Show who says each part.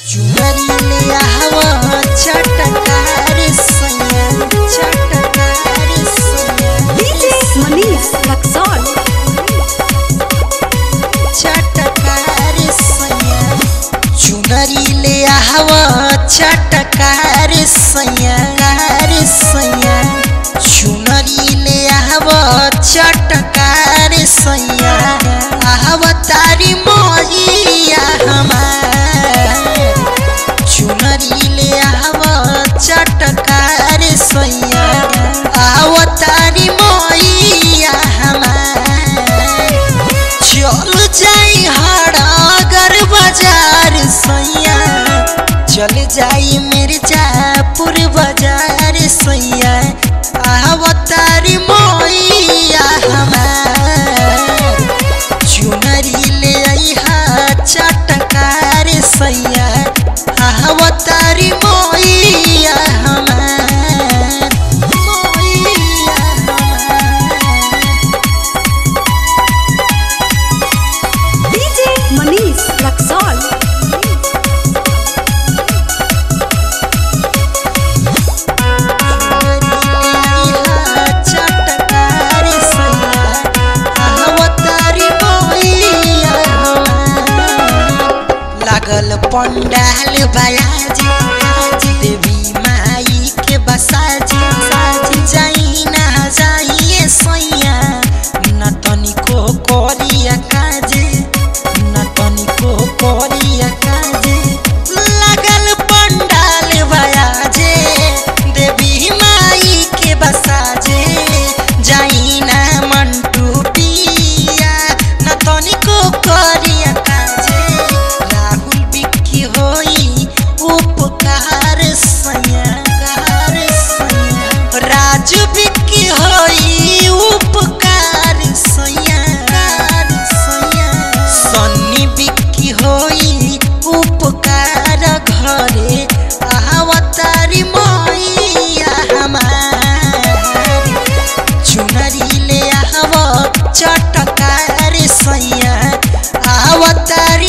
Speaker 1: चुनरी ले आवा चटकार सैया चटकार सैया
Speaker 2: DJ Manish Luxor.
Speaker 1: चटकार सैया चुनरी ले आवा चटकार सैया कार सैया चुनरी ले आवा चटकार सैया आवा तारी मोहिया हमार चुनरी ले आवा चटकार सैया आवा तारी मोहिया हमार चल जाई हड़ागर बाजार सैया चल जाई मिर्जापुर बाजार सैया आवतारी मोइया हमार चुनरी ले आईहा चटकार सैया आवतारी मोइया हमार मोइया हमार
Speaker 2: DJ Manish Luxor.
Speaker 1: चटकार सैया आवतारी मोइया लागल पंडाल बयाजी देवी माई के बसाजी साजी जाई ना जाइए सैया न तनिको करिया काजे न तनिको करिया काजे लागल पंडाल बयाजे देवी माई के बसाजे जाई ना मंटू पिया न तनिको करिया काजे राहुल बिक्की होई उपकार सैया कार सैया राजू बिक्की होई उपकार सैया कार सैया सन्नी बिक्की होई उपकार घरे आवतारी मैया हमार चुनरी ले आव चटकार सैया आवतारी